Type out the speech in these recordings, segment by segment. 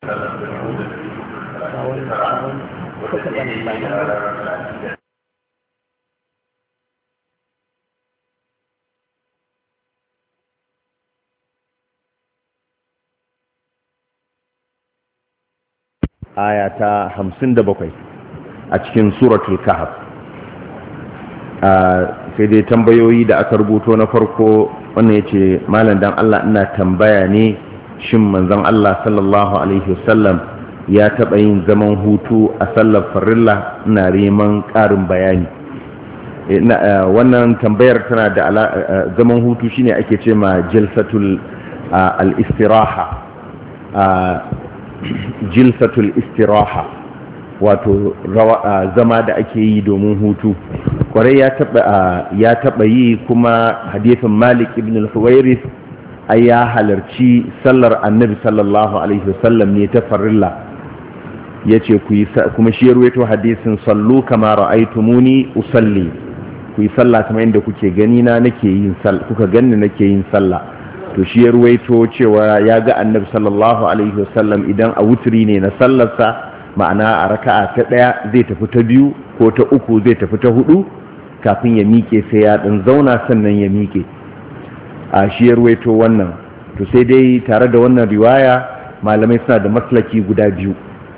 aya ta hamsin da bakwai a cikin suratul kahf sai dai tambayoyi da aka rubuto na farko wannan ya ce malam dan Allah ina tambaya ne shin manzon Allah sallallahu alaihi wasallam ya taɓa yin zaman hutu a sallar farilla ina neman ƙarin bayani wannan tambayar tana da zaman hutu shine ake ce ma jilsatul al-istiraha jilsatul istiraha wato zama da ake yi domin hutu kwarai ya taba yi kuma hadithin malik ibn al-huwairis ai ya halarci sallar annabi sallallahu alaihi wasallam ne ta farilla ya ce kuma shi ruwaito hadisin sallu kama ra'aitumuni usalli ku yi sallah kamar yadda kuke gani na nake yin kuka ganni nake yin sallah to shi ya ruwaito cewa ya ga annabi sallallahu alaihi wasallam idan a wuturi ne na sallarsa ma'ana a raka'a ta ɗaya zai tafi ta biyu ko ta uku zai tafi ta hudu kafin ya miƙe sai ya ɗan zauna sannan ya miƙe a shi ya ruwaito wannan to sai dai tare da wannan riwaya malamai suna da maslaki guda biyu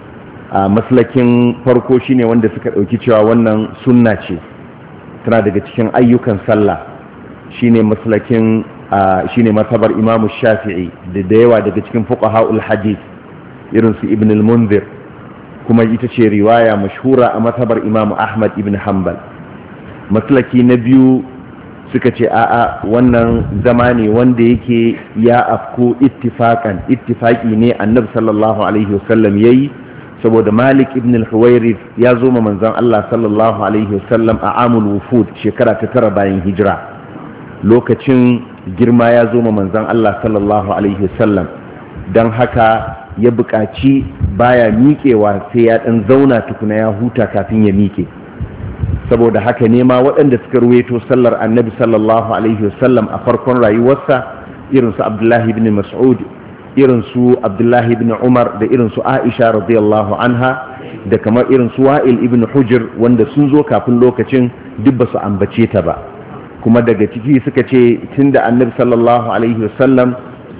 a maslakin farko shine wanda suka ɗauki cewa wannan sunna ce tana daga cikin ayyukan sallah shine maslakin shine masabar imamu shafi'i da da yawa daga cikin fuqaha'ul hadith irin su ibn al-munzir kuma ita ce riwaya mashhura a masabar imamu ahmad ibn hanbal maslaki na biyu suka ce a'a wannan zama ne wanda yake ya afko ittifakan ittifaki ne annabi sallallahu alaihi wasallam yayi saboda malik ibn al-huwairith ya zo ma manzon Allah sallallahu alaihi wasallam a amul wufud shekara ta tara bayan hijira lokacin girma ya zo ma manzon Allah sallallahu alaihi wasallam don haka ya buƙaci baya miƙewa sai ya ɗan zauna tukuna ya huta kafin ya miƙe saboda haka ne ma waɗanda suka ruweto sallar annabi sallallahu alaihi wasallam a farkon rayuwarsa irin su abdullahi ibn mas'ud irin su abdullahi ibn umar da irin su aisha radiyallahu anha da kamar irin su wa'il ibn hujr wanda sun zo kafin lokacin duk ba su ambace ta ba kuma daga ciki suka ce tunda annabi sallallahu alaihi wasallam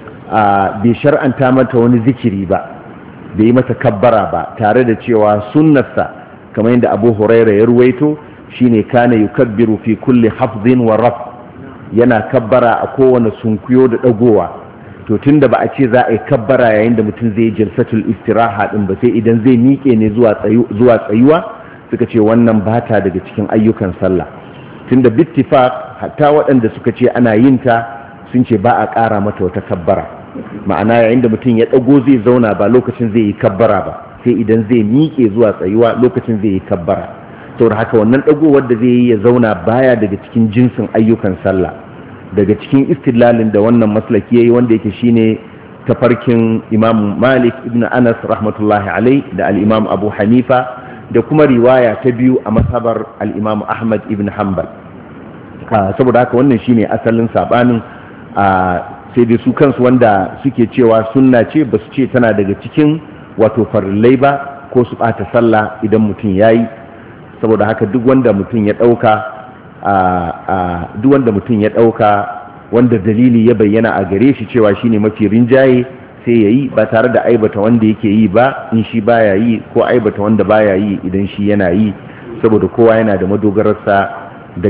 bai shar'anta mata wani zikiri ba bai yi mata kabbara ba tare da cewa sunnarsa kamar yadda abu huraira ya ruwaito shine kana yukabbiru fi kulli hafzin wa raf yana kabbara a kowane sunkuyo da dagowa to tunda ba a ce za a yi kabbara yayin da mutum zai jalsatul istiraha din ba sai idan zai miƙe ne zuwa tsayuwa suka ce wannan bata daga cikin ayyukan sallah tunda bittifaq hatta waɗanda suka ce ana yin ta sun ce ba a ƙara mata wata kabbara ma'ana yayin da mutum ya ɗago zai zauna ba lokacin zai yi kabbara ba sai idan zai miƙe zuwa tsayuwa lokacin zai yi kabbara saboda haka wannan ɗagowar da zai yi ya zauna baya daga cikin jinsin ayyukan sallah daga cikin istilalin da wannan maslaki yayi wanda yake shine tafarkin imam malik ibn anas rahmatullahi alai da al-imam abu hanifa da kuma riwaya ta biyu a masabar al-imam ahmad ibn hanbal saboda haka wannan shine asalin sabanin sai dai su kansu wanda suke cewa sunna ce ba su ce tana daga cikin wato farillai ba ko su ɓata sallah idan mutum ya yi saboda haka duk wanda mutum ya ɗauka duk wanda mutum ya ɗauka wanda dalili ya bayyana a gare shi cewa shine mafi rinjaye sai ya yi ba tare da aibata wanda yake yi ba in shi baya yi ko aibata wanda baya yi idan shi yana yi saboda kowa yana da madogararsa